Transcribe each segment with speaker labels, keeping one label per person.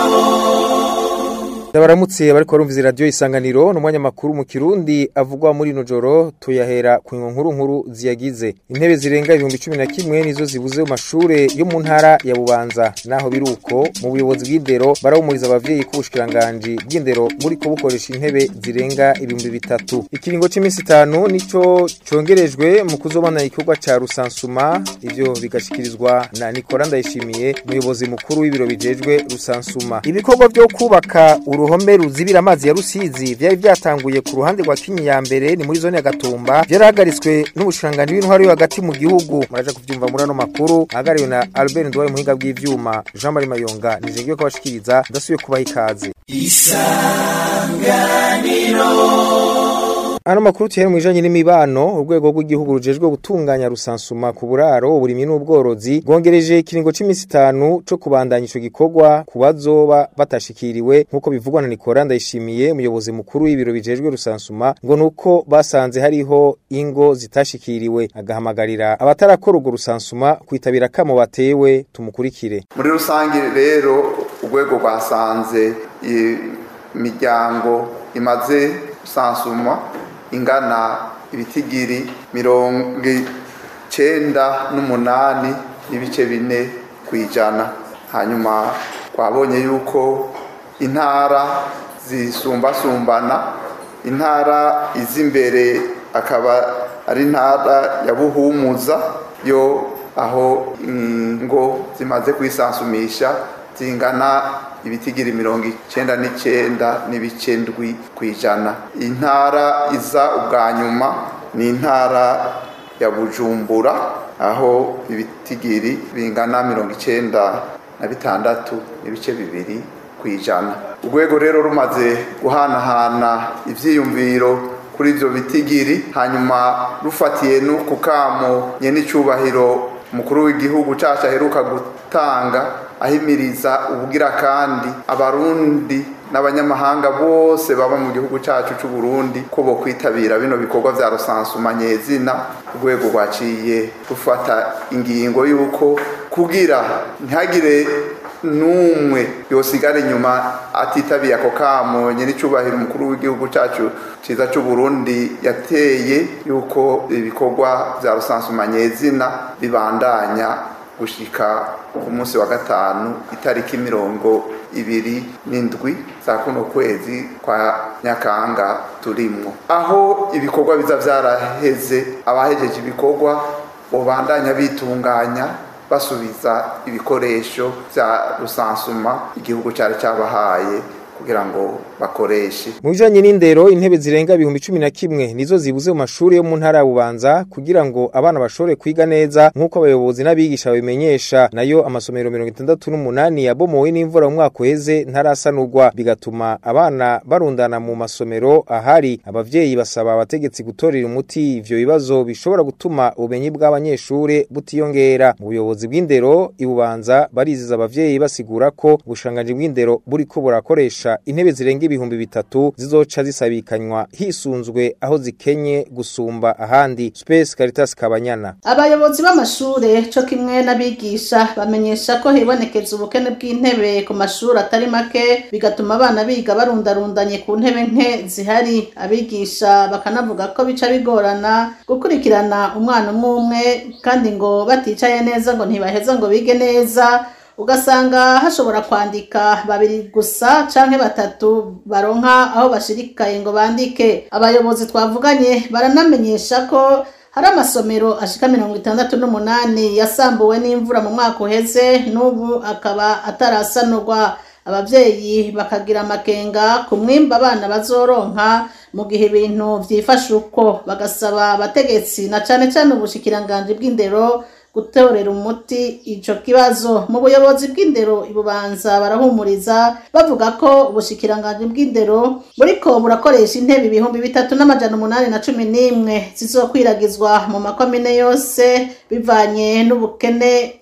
Speaker 1: Ndabaramutse bariko barumviza radio isanganiro n'umwanya makuru mu Kirundi avugwa muri no joro tuyahera ku nkuru nkuru ziyagize intebe zirenga ibihumbi cumi na kimwe nizo zibuze mu mashure yo mu ntara ya Bubanza naho biruko mu buyobozi bw'indero barahumuriza abavyeyi ko ubushikiranganji bw'indero buriko bukoresha intebe zirenga ibihumbi bitatu ikiringo c'imisi itanu nico congerejwe mu kuzobana igikorwa ca rusansuma ivyo bigashikirizwa na Nicola Ndayishimiye umuyobozi mukuru w'ibiro bijejwe rusansuma ibikorwa vyo kubaka uruhome ruzibira amazi ya Rusizi vyari vyatanguye ku ruhande rwa Kinyi ya mbere ni muri zone ya Gatumba vyarahagaritswe n'ubushanganje w'intwari yo hagati mu gihugu muraja kuvyumva muri ano makuru ahagariwe na Albert Ndwaye muhinga bw'ivyuma Jean Marie Mayonga nije ngiye kubashikiriza ndasubiye kubaha ikaze Ano makuru tuhere mwijanye n'imibano urwego rw'igihugu rujejwe gutunganya rusansuma ku buraro uburimyi n'ubworozi rwongereje ikiringo c'imisi itanu co kubandanya ico gikorwa ku bazoba batashikiriwe nk'uko bivugwa na Nicola Ndayishimiye umuyobozi mukuru w'ibiro bijejwe rusansuma ngo nuko basanze hariho ingo zitashikiriwe agahamagarira abatarakora urwo rusansuma kwitabira kamo batewe tumukurikire
Speaker 2: muri rusange rero urwego rwasanze imiryango imaze gusansuma ingana ibitigiri mirongo icenda n'umunani n'ibice bine ku ijana hanyuma twabonye yuko intara zisumbasumbana intara iz'imbere akaba ari intara ya buhumuza yo aho ingo zimaze kwisansumisha zingana ibitigiri mirongo icenda n'icenda n'ibice ndwi ku ijana intara iza ubwa nyuma ni intara ya bujumbura aho ibitigiri bingana mirongo icenda na bitandatu n'ibice bibiri ku ijana urwego rero rumaze guhanahana ivyiyumviro kuri ivyo bitigiri hanyuma rufatiye no ku kamo nyenicubahiro umukuru w'igihugu cacu aheruka gutanga ahimiriza ubugira kandi abarundi n'abanyamahanga bose baba mu gihugu cacu c'u Burundi ko bo kwitabira bino bikorwa vya rusansuma nyezina urwego rwaciye rufata ingingo yuko kugira ntihagire n'umwe yosigara inyuma atitabiye ako kamo nyenicubahiro umukuru w'igihugu cacu ciza c'u Burundi yateye yuko ibikorwa vya rusansuma nyezina bibandanya gushika ku munsi wa gatanu itariki mirongo ibiri n'indwi za kuno kwezi kwa nyakanga turimwo aho ibikorwa biza vyaraheze abahejeje ibikorwa bobandanya bitunganya basubiza ibikoresho vya rusansuma igihugu cari cabahaye kugira ngo bakoreshe
Speaker 1: mu bijanye n'indero intebe zirenga ibihumbi cumi na kimwe nizo zibuze mu mashuri yo mu ntara ya bubanza kugira ngo abana bashobore kwiga neza nk'uko abayobozi n'abigisha babimenyesha nayo amasomero mirongo itandatu n'umunani yabomowe n'imvura mu mwaka uheze ntarasanurwa bigatuma abana barundana mu masomero ahari abavyeyi basaba abategetsi gutorera umuti ivyo bibazo bishobora gutuma ubumenyi bw'abanyeshure butiyongera mu buyobozi bw'indero ibubanza bariziza abavyeyi basigura ko ubushanganji bw'indero buriko burakoresha intebe zirenga ibihumbi bitatu zizoca zisabikanywa hisunzwe aho zikenye gusumba ahandi Space Caritas Kabanyana
Speaker 3: abayobozi b'amashure co kimwe n'abigisha bamenyesha ko hibonekeza ubukene bw'intebe ku mashuri atari make bigatuma abana biga barundarundanye ku ntebe nke zihari abigisha bakanavuga ko bica bigorana gukurikirana umwana umwe umwe kandi ngo baticaye neza ngo ntibaheza ngo bige neza ugasanga hashobora kwandika babiri gusa canke batatu baronka aho bashirikaye ngo bandike abayobozi twavuganye baranamenyesha ko hari amasomero ashika mirongo itandatu n'umunani yasambuwe n'imvura mu mwaka uheze n'ubu akaba atarasanurwa abavyeyi bakagira amakenga ku mwimba abana bazoronka mu gihe ibintu vyifashe uko bagasaba abategetsi na cane cane ubushikiranganji bw'indero gutorera umuti ico kibazo mu buyobozi bw'indero ibubanza barahumuriza bavuga ko ubushikiranganji bw'indero buriko burakoresha intebe ibihumbi bitatu n'amajana umunani na cumi n'imwe zizokwiragizwa mu makomine yose bivanye n'ubukene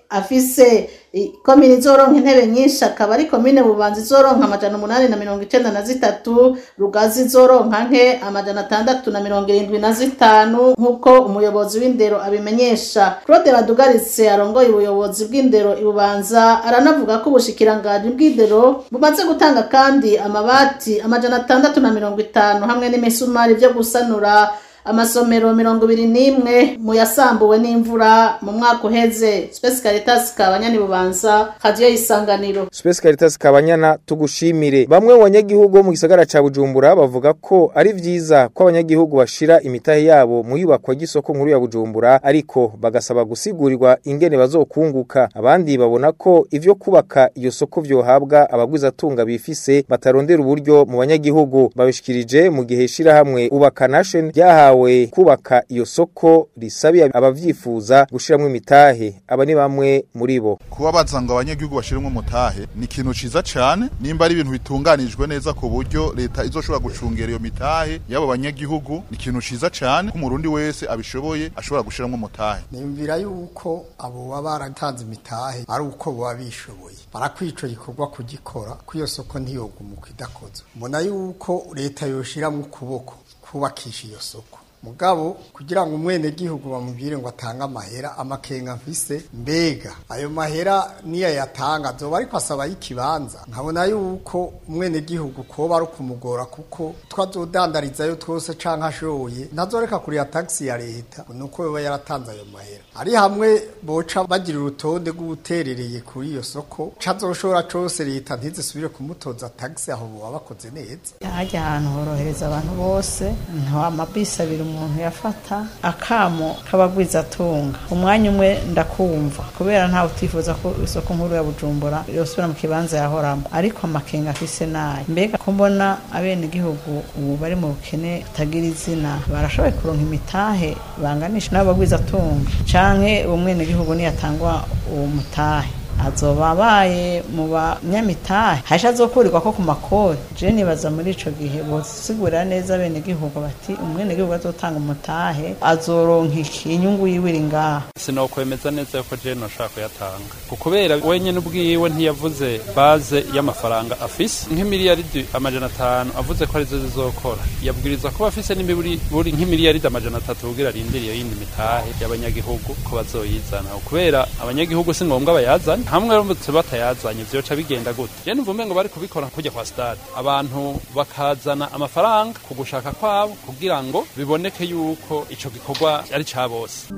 Speaker 3: afise komine izoronka intebe nyinshi akaba ari komine bubanza izoronka amajana umunani na mirongo icenda na zitatu rugazi izoronka nke amajana atandatu na mirongo irindwi na zitanu nk'uko umuyobozi w'indero abimenyesha claude badugaritse arongoye ubuyobozi bw'indero ibubanza aranavuga ko ubushikiranganji bw'indero bumaze gutanga kandi amabati amajana atandatu na mirongo itanu hamwe n'imisumari vyo gusanura amasomero mirongo ibiri n'imwe mu yasambuwe n'imvura mu mwaka uheze Space Caritas kabanyani bubanza radio isanganiro
Speaker 1: Space Caritas kabanyana tugushimire bamwe mu banyagihugu mu gisagara ca Bujumbura bavuga ko ari vyiza ko abanyagihugu bashira imitahe yabo mu yubakwa y'isoko nkuru ya Bujumbura ariko bagasaba gusigurirwa ingene bazokunguka abandi babona ko ivyo kubaka iyo soko vyohabwa abagwiza tunga bifise batarondera uburyo mu banyagihugu babishikirije mu gihe shira hamwe ubaka nation ryahawe bahawe kubaka iyo soko risabiye abavyifuza gushiramwe imitahe aba ni bamwe muri bo
Speaker 4: kuba bazanga abanyagihugu bashiramwe mutahe ni ikintu ciza cane nimba ari ibintu bitunganijwe neza ku buryo leta izoshobora gucungera iyo mitahe y'abo banyagihugu ni ikintu ciza cane ko umurundi wese abishoboye ashobora gushiramwe mutahe
Speaker 5: nimvira yuko abo baba baratanze imitahe ari uko baba bishoboye barakwica igikorwa kugikora ko iyo soko ntiyogumuka idakozwe mbona yuko leta yoshiramwe ukuboko kubakisha iyo soko mugabo kugira ngo umwene gihugu bamubwire ngo atange amahera amakenga mfise mbega ayo mahera niyo yatanga azoba ariko asaba y'ikibanza nkabona yuko umwene gihugu koba ari kumugora kuko twazodandarizayo twose canke ashoye ntazoreka kuriya taxi ya leta nuko yoba yaratanze ayo mahera ari hamwe boca bagira urutonde rw'ubuterereye kuri iyo soko cazoshora cose leta ntizisubire kumutoza taxi aho boba bakoze neza
Speaker 6: hajya ahantu horohereza abantu bose nta mabisi abiri umuntu yafata akamo k'abagwiza atunga umwanya umwe ndakumva kubera ntawe utifuza ko isoko nkuru ya bujumbura yosubira mu kibanza yahoramo ariko amakenga afise nayo mbega ko mbona abenegihugu ubu bari mu bukene butagira izina barashoboye kuronka imitahe banganisha n'abagwiza atunga canke uwo mwenegihugu niyatangwa uwo mutahe azoba abaye mu banyamitahe hasha azokurirwa ko ku makori je nibaza muri ico gihe bosigurira neza bene gihugu bati umwene gihugu azotanga umutahe azoronka iki inyungu yiwe iri ngaha
Speaker 7: sinokwemeza neza yuko je noshaka kuyatanga kubera wenyene ubwiwe ntiyavuze baze y'amafaranga afise nk'imiliyaridi amajana atanu avuze ko arizo zizokora yabwiriza kuba afise n'imiburi buri nk'imiliyaridi amajana atatu kugira arindiriye yindi mitahe y'abanyagihugu ko bazoyizana kubera abanyagihugu si ngombwa bayazane hamwe baramutse batayazanye vyoca bigenda gute je numva umengo bari kubikora kujya kwa stade abantu bakazana amafaranga ku gushaka kwabo kugira ngo biboneke yuko ico gikorwa ari ca bose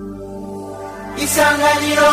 Speaker 8: isanganiro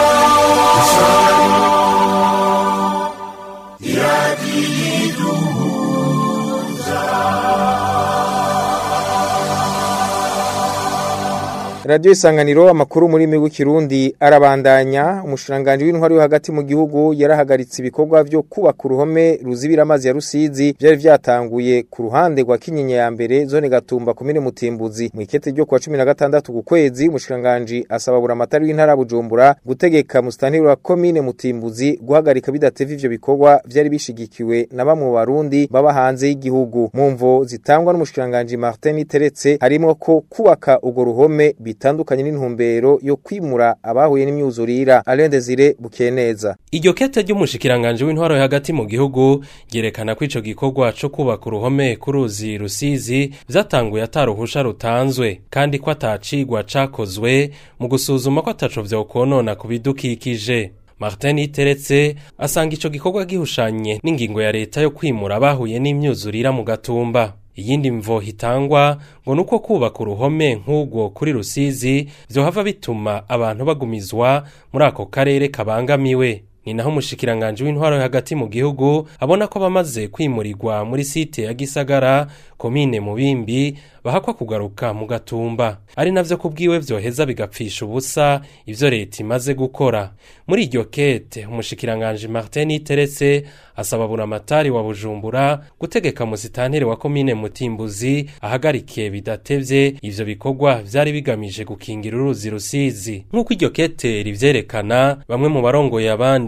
Speaker 1: Radio Isanganiro amakuru muri migwi kirundi arabandanya umushiranganje w'intwari yo hagati mu gihugu yarahagaritse ibikorwa byo kubaka uruhome ruzibira amazi ya Rusizi byari vyatanguye ku ruhande rwa Kinyinya ya mbere zone gatumba komine Mutimbuzi mu ikete ryo kwa 16 ku kwezi umushiranganje asaba bura amatari w'intara Bujumbura gutegeka mustanteri wa komine Mutimbuzi guhagarika bidateva ivyo bikorwa byari bishigikiwe na bamwe mu barundi baba hanze y'igihugu mu mvo zitangwa n'umushiranganje Martin Teretse harimo ko kubaka ugo ruhome bitandukanye n'intumbero yo kwimura abahuye n'imyuzurira Alain Desire Bukeneza
Speaker 9: Iryo kete ry'umushikiranganje w'intwaro hagati mu gihugu ryerekana ko ico gikorwa co kubaka uruhome kuruzi rusizi vyatanguye ataruhusha rutanzwe kandi ko atacigwa cakozwe mu gusuzuma ko ataco vyokonona ku bidukikije Martin Iteretse asanga ico gikorwa gihushanye n'ingingo ya leta yo kwimura abahuye n'imyuzurira mu gatumba iyindi mvo hitangwa ngo nuko kubaka uruhome nk'ubwo kuri rusizi vyohava bituma abantu bagumizwa muri ako karere kabangamiwe ni naho umushikiranganje w'intwaro hagati mu gihugu abona ko bamaze kwimurirwa muri site ya Gisagara komine Mubimbi bahakwa kugaruka mu gatumba ari navyo kubwiwe vyoheza bigapfisha ubusa ivyo leta imaze gukora muri iryo kete umushikiranganje Martin Teretse asaba buramatari wa Bujumbura gutegeka musitanteri wa komine Mutimbuzi ahagarike bidatevye ivyo bikorwa vyari bigamije gukingira uruzi rusizi nk'uko iryo kete rivyerekana bamwe mu barongoye abandi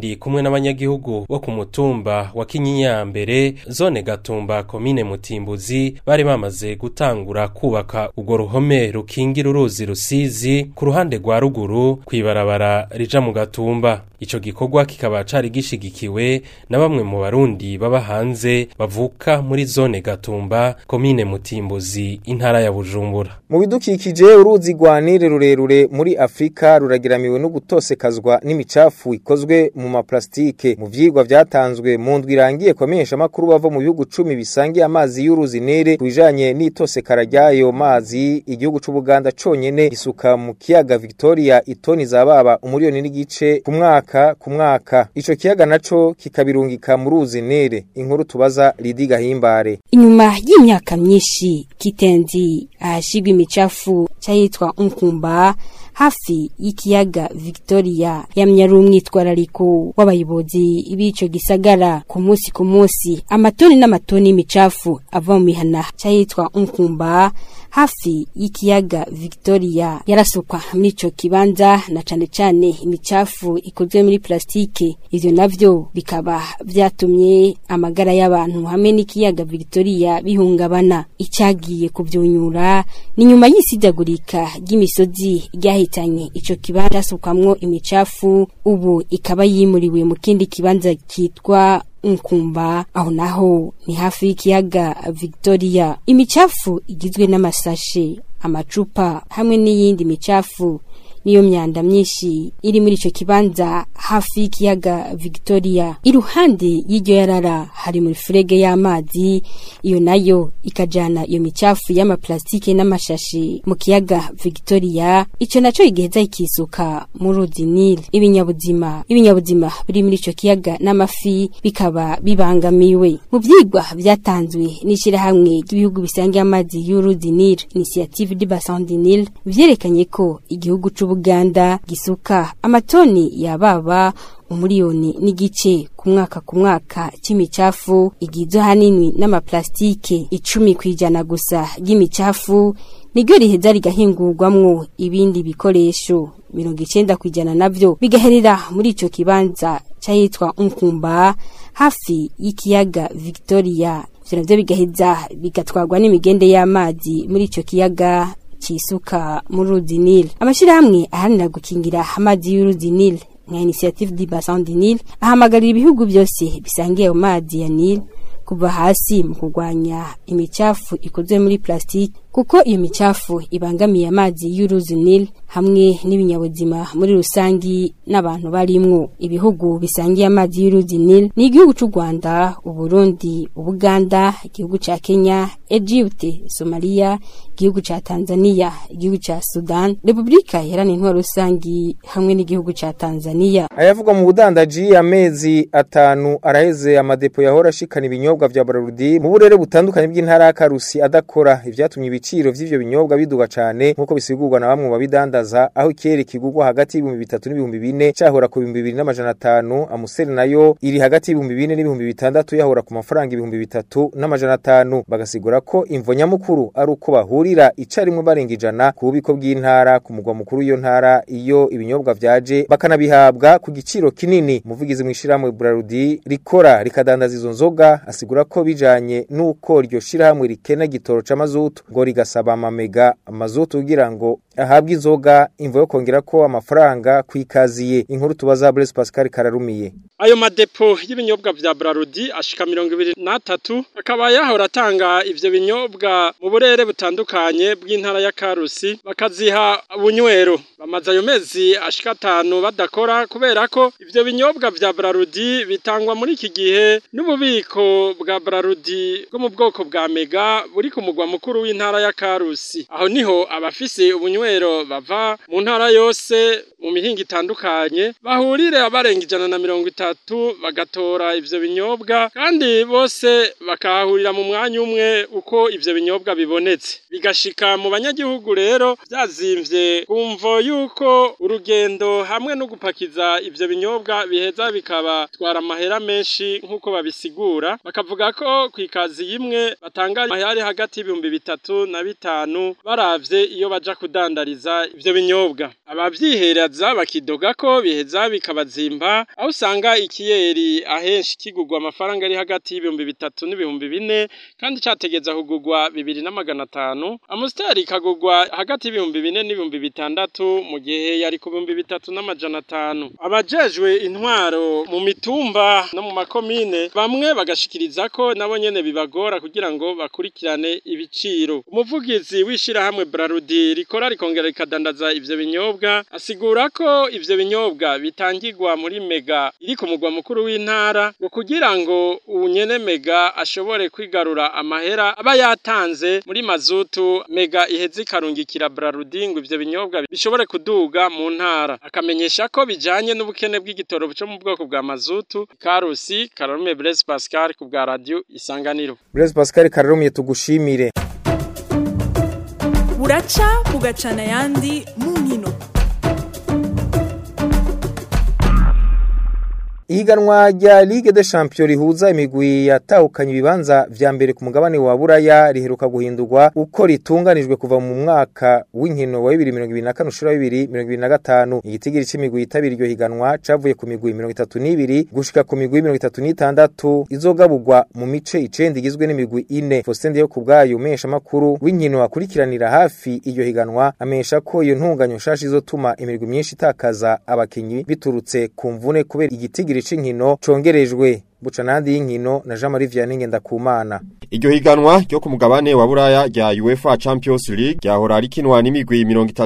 Speaker 9: kandi kumwe n'abanyagihugu bo ku mutumba wa Kinyinya mbere zone Gatumba komine Mutimbuzi bari bamaze gutangura kubaka urwo ruhome rukingira uruzi rusizi ku ruhande rwa ruguru kwibarabara rija mu Gatumba ico gikorwa kikaba cari gishigikiwe na bamwe mu barundi baba hanze bavuka muri zone Gatumba komine Mutimbuzi intara ya Bujumbura
Speaker 1: mu bidukikije uruzi rwanire rurerure muri Afrika ruragiramiwe no gutosekazwa n'imicafu ikozwe mu maplastike mu vyigwa vyatanzwe mu ndwi irangiye kwamenyesha makuru bava mu bihugu 10 bisangiye amazi y'uruzi nere kubijanye n'itosekara ryayo mazi igihugu c'u Buganda conyene isuka mu kiyaga Victoria itoni zababa umuriyoni n'igice ku mwaka ku mwaka ico kiyaga naco kikabirungika mu ruzi nere inkuru tubaza Lidi Gahimbare
Speaker 8: inyuma y'imyaka myinshi kitenzi ahashigwa imicafu cyahitwa Nkumba hafi y'ikiyaga Victoria yamye ari umwitwarariko w'abayobozi b'ico gisagara ku munsi ku munsi amatoni n'amatoni y'imicafu ava mu mihana cyahitwa Nkumba hafi y'ikiyaga Victoria yarasukwa muri ico kibanza na cane cane imicafu ikozwe muri plastike ivyo navyo bikaba vyatumye amagara y'abantu hamwe n'ikiyaga Victoria bihungabana icagiye kuvyunyura ni nyuma y'isidagurika ry'imisozi ryahitanye ico kibanza sukamwo imicafu ubu ikaba yimuriwe mu kindi kibanza kitwa nkumba aho naho ni hafi y'ikiyaga Victoria imicafu igizwe n'amasashe amacupa hamwe n'iyindi micafu niyo myanda myinshi iri muri ico kibanza hafi y'ikiyaga Victoria iruhande y'iryo yarara hari muri furege y'amazi iyo nayo ikajana iyo micafu y'amaplastike n'amashashi mu kiyaga Victoria ico naco igiheza ikisuka mu ruzi Nile ibinyabuzima ibinyabuzima biri muri ico kiyaga n'amafi bikaba bibangamiwe mu vyigwa vyatanzwe n'ishirahamwe ry'ibihugu bisangiye amazi y'uruzi Nile Initiative du Bassin du Nile vyerekanye ko igihugu c'u Buganda gisuka amatoni yababa umuriyoni n'igice ku mwaka ku mwaka c'imicafu igizwe hanini n'amaplastike icumi kwijana gusa ry'imicafu niryo riheza rigahingurwamwo ibindi bikoresho mirongo icenda kwijana navyo bigaherera muri ico kibanza cahitwa Nkumba hafi y'ikiyaga Victoria ivyo navyo bigaheza bigatwarwa n'imigende y'amazi muri ico kiyaga cisuka mu ruzi Nile amashirahamwe aharanira gukingira amazi y'uruzi Nile nka initiative du bassin du Nile ahamagarira ibihugu byose bisangiye ayo mazi ya Nile kuva hasi mu kurwanya imicafu ikozwe muri plastiki kuko iyo micafu ibangamiye amazi y'uruzi Nile hamwe n'ibinyabuzima muri rusangi n'abantu barimwo ibihugu bisangiye amazi y'uruzi Nile ni igihugu c'u Rwanda Uburundi Ubuganda igihugu ca Kenya Egypte Somalia igihugu ca Tanzania igihugu ca Sudan Republika Iharanira Intwaro Rusangi hamwe n'igihugu ca Tanzania
Speaker 1: ayavugwa mu budandaji amezi atanu araheze amadepo yahora ashikana ibinyobwa vya Bararudi mu burere butandukanye bw'intara ya Karusi adakora ivyatumye ibiciro vy'ivyo binyobwa biduga cane nkuko bisigurwa na bamwe mu babidandaza aho ikere kigurwa hagati y'ibihumbi bitatu n'ibihumbi bine cahora ku bihumbi bibiri n'amajana atanu amuseri nayo iri hagati y'ibihumbi bine n'ibihumbi bitandatu yahora ku mafaranga ibihumbi bitatu n'amajana atanu bagasigura ko imvo nyamukuru ari uko bahurira icarimwe barenga ijana ku bubiko bw'intara ku mugwa mukuru w'iyo ntara iyo ibinyobwa vyaje bakanabihabwa ku giciro kinini umuvugizi mw'ishirahamwe Brarudi rikora rikadandaza izo nzoga asigura ko bijanye n'uko iryo shirahamwe rikena gitoro c'amazutu ngo rigasaba amamega amazutu kugira ngo ahabwe inzoga imvo yo kongera ko amafaranga kwikaziye inkuru tubaza Blaise Pascal Kararumiye
Speaker 10: ayo madepo y'ibinyobwa vya Brarudi ashika mirongo ibiri n'atatu akaba yahora atanga ivyo binyobwa mu burere butandukanye bw'intara ya Karusi bakaziha bunywero bamaze ayo mezi ashika atanu badakora kubera ko ivyo binyobwa vya Brarudi bitangwa muri iki gihe n'ububiko bwa Brarudi bwo mu bwoko bwa Mega buri ku mugwa mukuru w'intara ya Karusi aho niho abafise ubunywero bava mu ntara yose mu mihinga itandukanye bahurire abarenga ijana na mirongo itatu bagatora ivyo binyobwa kandi bose bakahurira mu mwanya umwe uko ivyo binyobwa bibonetse bigashika mu banyagihugu rero vyazimvye kumvo yuko urugendo hamwe no gupakiza ivyo binyobwa biheza bikabatwara amahera menshi nk'uko babisigura bakavuga ko kw'ikazi imwe batanga amahera hagati y'ibihumbi bitatu na bitanu baravye iyo baja kudandariza ivyo binyobwa abavyihereza bakidoga ko biheza bikabazimba aho usanga ikiyeri ahenshi kigurwa amafaranga ari hagati y'ibihumbi bitatu n'ibihumbi bine kandi categeza kugurwa bibiri n'amagana atanu amusiteri ikagurwa hagati y'ibihumbi bine n'ibihumbi bitandatu mu gihe yari ku bihumbi bitatu n'amajana atanu abajejwe intwaro mu mitumba no mu makomine bamwe bagashikiriza ko nabo nyene bibagora kugira ngo bakurikirane ibiciro umuvugizi w'ishirahamwe Brarudi rikora rikongera rikadandaza ivyo binyobwa asigura ko ivyo binyobwa bitangirwa muri mega iri ku mugwa mukuru w'intara ngo kugira ngo unyene mega ashobore kwigarura amahera aba yatanze muri mazutu mega iheze ikarungikira Brarudi ngo ivyo binyobwa bishobore kuduga mu ntara akamenyesha ko bijanye n'ubukene bw'igitoro cyo mu bwoko bwa mazutu Karusi Karume Blaise Pascal ku bwa radio Isanganiro
Speaker 1: Blaise Pascal Karume tugushimire
Speaker 11: buraca bugacana ayandi mu nkino
Speaker 1: Ihiganwa rya Ligue des Champions rihuza imigwi yatahukanye ibibanza vya mbere ku mugabane wa Buraya riheruka guhindurwa uko ritunganijwe kuva mu mwaka w'inkino wa 2024 ushura 2025 igitigiri c'imigwi yitabira iryo higanwa cavuye ku migwi 32 gushika ku migwi 36 izogaburwa mu mice icenda igizwe n'imigwi ine Faustin yo kubgayo umesha makuru w'inkino akurikiranira hafi iryo higanwa amesha ko iyo ntunganyo shashi izotuma imigwi myinshi itakaza abakinyi biturutse ku mvune kubera igitigiri c'inkino congerejwe buca nandi y'inkino na Jean Marie Vianney Ngendakumana
Speaker 12: Iryo higanwa ryo ku mugabane wa Buraya rya UEFA Champions League ryahora rikinwa n'imigwi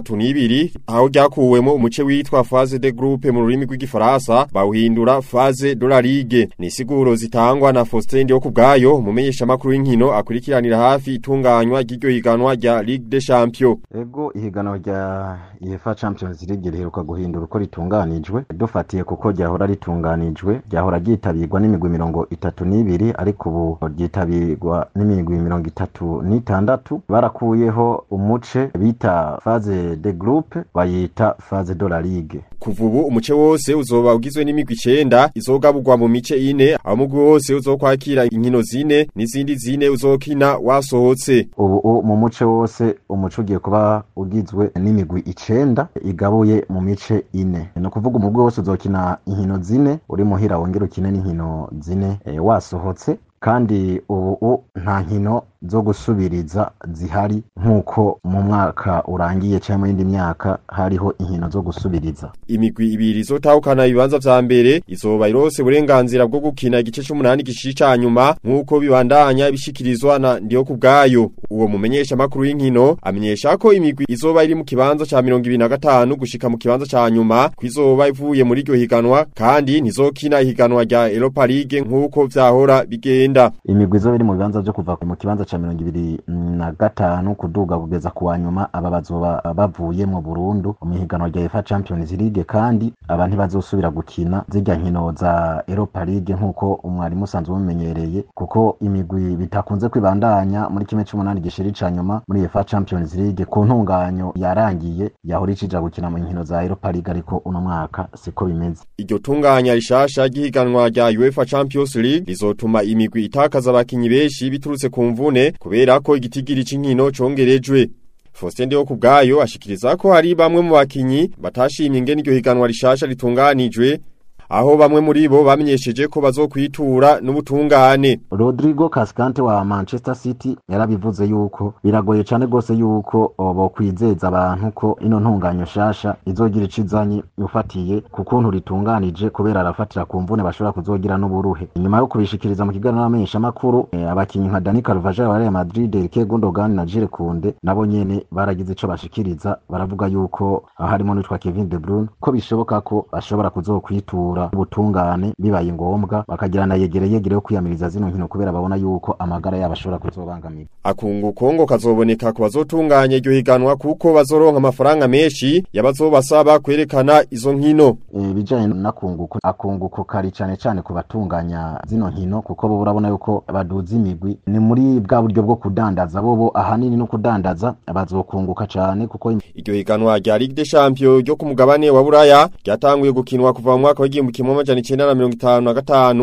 Speaker 12: 32 aho ryakuwemo umuce witwa phase de groupe mu rurimi rw'igifaransa bawuhindura phase de la Ligue ni siguro zitangwa na Faustin yo kubgayo mumenyesha makuru y'inkino akurikiranira hafi itunganywa ry'iryo higanwa rya Ligue des Champions
Speaker 13: Ego ihiganwa rya UEFA Champions League riheruka guhindura uko ritunganijwe dufatiye kuko ryahora ritunganijwe ryahora ryitabirwa n'imigwi mirongo itatu n'ibiri ariko ubu ryitabirwa n'imigwi mirongo itatu n'itandatu barakuyeho umuce bita phase de groupe bayita phase de la ligue
Speaker 12: kuva ubu umuce wose uzoba ugizwe n'imigwi icenda izogaburwa mu mice ine aho umugwi wose uzokwakira inkino zine n'izindi zine uzokina wasohotse
Speaker 13: ubu mu muce wose umuce ugiye kuba ugizwe n'imigwi icenda igabuye mu mice ine ni ukuvuga umugwi wose uzokina inkino zine uri muhira wongera ukine n'inkino zine e, wasohotse kandi ubu nta nkino zo gusubiriza zihari nk'uko mu mwaka urangiye cyangwa mu yindi myaka hariho inkino zo gusubiriza
Speaker 12: imigwi ibiri izotahukana ibibanza vya mbere izoba irose uburenganzira bwo gukina igice c'umunani gishiri ca nyuma nk'uko bibandanya bishikirizwa na ndiyo kubgayo uwo mumenyesha makuru y'inkino amenyesha ko imigwi izoba iri mu kibanza ca 25 gushika mu kibanza ca nyuma kwizoba ivuye muri iryo higanwa kandi ntizokina ihiganwa rya Europa League nk'uko vyahora bigenda
Speaker 13: imigwi izoba iri mu bibanza vyo kuva mu kibanza ca mirongo ibiri na gatanu kuduga kugeza ku wa nyuma aba bazoba bavuye mu Burundu mu higanwa rya UEFA Champions League kandi aba ntibazosubira gukina zirya nkino za Europa League nk'uko umwarimu usanzwe umumenyereye kuko imigwi bitakunze kwibandanya muri kimwe c'umunani gishiri ca nyuma muri UEFA Champions League ku ntunganyo yarangiye yahora icija gukina mu nkino za Europa League ariko uno mwaka siko bimeze
Speaker 12: iryo tunganya rishasha ry'ihiganwa rya UEFA Champions League rizotuma imigwi itakaza abakinyi benshi biturutse ku mvune kubera ko igitigiri c'inkino congerejwe Faustin Ndeho kubgayo ashikiriza ko hari bamwe mu bakinyi batashimye ingene iryo higanwa rishasha ritunganijwe aho bamwe muri bo bamenyesheje ko bazokwitura n'ubutungane
Speaker 13: Rodrigo Cascante wa Manchester City yarabivuze yuko biragoye cyane gose yuko bo kwizeza abantu ko ino ntunganyo shasha izogira icizanye ufatiye ku kuntu ritunganije kubera arafatira ku mvune bashobora kuzogira n'uburuhe inyuma yo kubishikiriza mu kiganiro n'amenyesha makuru e, abakinyi nka Dani Carvajal wa Real Madrid Eric Gundogan na Jules Kounde nabo nyene baragize ico bashikiriza baravuga yuko harimo n'utwa Kevin De Bruyne ko bishoboka ko bashobora kuzokwitura ubutungane bibaye ngombwa bakagirana yegere yegere yo kwiyamiriza zino nkino kubera babona yuko amagara yabo ashobora kuzobangamira
Speaker 12: akungu kongo kazoboneka ku bazotunganya iryo higanwa kuko bazoronka amafaranga menshi yabazobasaba kwerekana izo nkino
Speaker 13: e, bijanye nakunguko akunguko kari cane cane ku batunganya zino nkino kuko bo urabona yuko baduza imigwi ni muri bwa buryo bwo kudandaza bobo ahanini no kudandaza bazokunguka cane kuko
Speaker 12: iryo higanwa rya Ligue des Champions ryo ku mugabane wa Buraya ryatanguye gukinwa kuva mu mwaka w'igihumbi kimwe amajana icenda na mirongo itanu na gatanu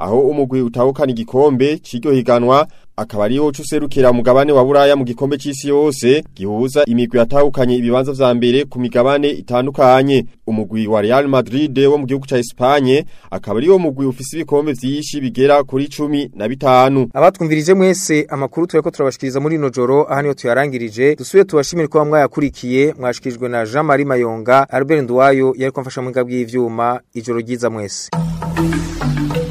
Speaker 12: aho umugwi utahukana igikombe c'iryo higanwa akaba ariho cuserukira mugabane wa Buraya mu gikombe c'isi yose gihuza imigwi yatahukanye ibibanza vya mbere ku migabane itandukanye umugwi wa Real Madrid wo mu gihugu ca Espagne akaba ariwo mugwi ufise ibikombe vyinshi bigera kuri 15
Speaker 1: abatwumvirije mwese amakuru tureko turabashikiriza muri no joro aha niyo tuyarangirije dusubiye tubashimira ko mwayakurikiye mwashikijwe na Jean Marie Mayonga Albert Ndwayo yariko mfasha mu ngabwi y'ivyuma ijoro ryiza mwese